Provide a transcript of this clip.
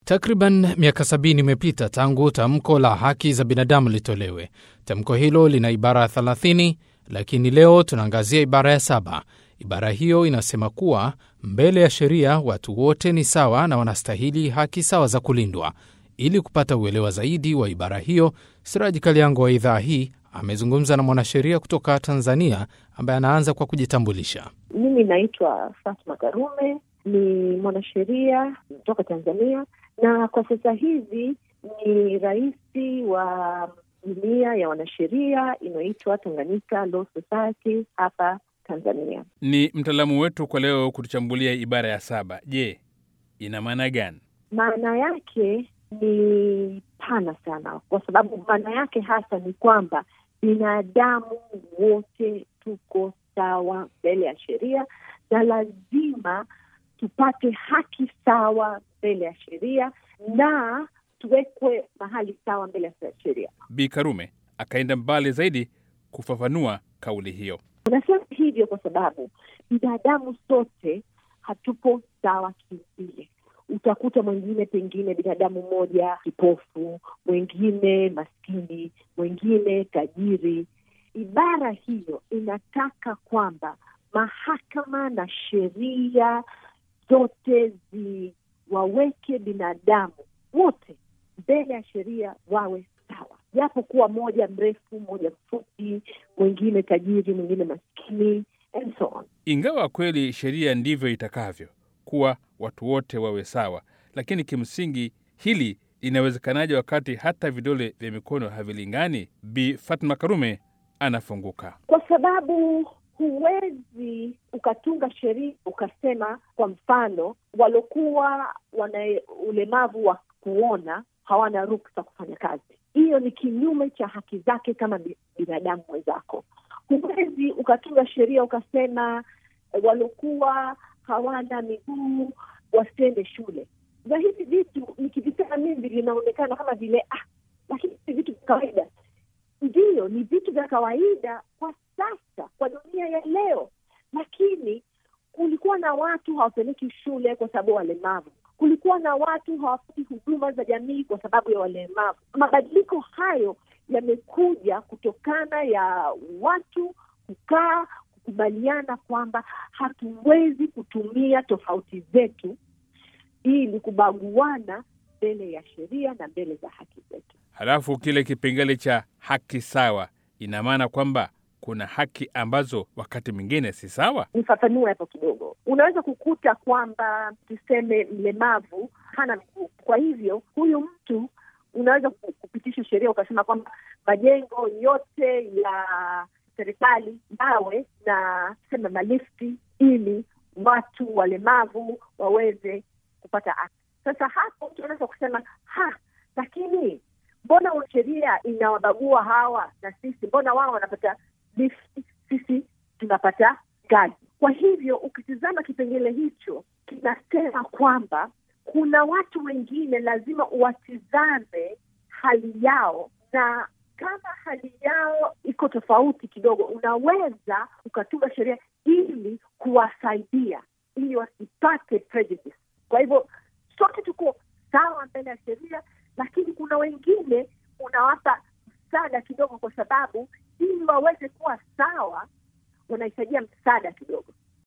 Takriban miaka sabini imepita tangu tamko la haki za binadamu litolewe. Tamko hilo lina ibara ya 30, lakini leo tunaangazia ibara ya saba. Ibara hiyo inasema kuwa mbele ya sheria watu wote ni sawa na wanastahili haki sawa za kulindwa. Ili kupata uelewa zaidi wa ibara hiyo, Siraji Kaliango wa idhaa hii amezungumza na mwanasheria kutoka Tanzania ambaye anaanza kwa kujitambulisha. Mimi naitwa Fatma Karume, ni mwanasheria kutoka Tanzania na kwa sasa hivi ni rais wa jumuiya ya wanasheria inayoitwa Tanganyika Law Society hapa Tanzania. Ni mtaalamu wetu kwa leo kutuchambulia ibara ya saba. Je, ina maana gani? Maana yake ni pana sana, kwa sababu maana yake hasa ni kwamba binadamu wote tuko sawa mbele ya sheria na lazima tupate haki sawa mbele ya sheria na tuwekwe mahali sawa mbele ya sheria. Bi Karume akaenda mbali zaidi kufafanua kauli hiyo. Unasema hivyo kwa sababu binadamu sote hatupo sawa kiumbile. Utakuta mwingine pengine binadamu mmoja kipofu, mwingine maskini, mwingine tajiri. Ibara hiyo inataka kwamba mahakama na sheria zote ziwaweke binadamu wote mbele ya sheria wawe sawa, japo kuwa moja mrefu, moja mfupi, mwingine tajiri, mwingine maskini and so on. Ingawa kweli sheria ndivyo itakavyo kuwa watu wote wawe sawa, lakini kimsingi hili linawezekanaje wakati hata vidole vya mikono havilingani? Bi Fatma Karume anafunguka. Kwa sababu huwezi ukatunga sheria ukasema, kwa mfano, walokuwa wana ulemavu wa kuona hawana ruksa kufanya kazi. Hiyo ni kinyume cha haki zake kama binadamu mwenzako. Huwezi ukatunga sheria ukasema walokuwa hawana miguu wasiende shule. Na hivi vitu nikivisema mimi vinaonekana kama vile ah, lakini ni vitu vya kawaida. Ndiyo, ni vitu vya kawaida kwa sasa, kwa dunia ya leo, lakini kulikuwa na watu hawapeleki shule kwa sababu ya walemavu. Kulikuwa na watu hawapati huduma za jamii kwa sababu ya walemavu. Mabadiliko hayo yamekuja kutokana ya watu kukaa kukubaliana kwamba hatuwezi kutumia tofauti zetu ili kubaguana mbele ya sheria na mbele za haki zetu. Halafu kile kipengele cha haki sawa, ina maana kwamba kuna haki ambazo wakati mwingine si sawa. Nifafanue hapo kidogo. Unaweza kukuta kwamba tuseme mlemavu hana miguu, kwa hivyo huyu mtu unaweza kupitisha sheria ukasema kwamba majengo yote ya serikali yawe na sema malifti ili watu walemavu waweze kupata haki. Sasa hapo mtu anaweza kusema ha, lakini mbona sheria inawabagua hawa na sisi? Mbona wao wanapata lifti, sisi tunapata ngazi? Kwa hivyo ukitizama kipengele hicho kinasema kwamba kuna watu wengine lazima uwatizame hali yao na kama hali yao iko tofauti kidogo, unaweza ukatunga sheria ili kuwasaidia ili wasipate prejudice. Kwa hivyo sote tuko sawa mbele ya sheria, lakini kuna wengine unawapa msaada kidogo, kwa sababu ili waweze kuwa sawa wanahitajia msaada kidogo.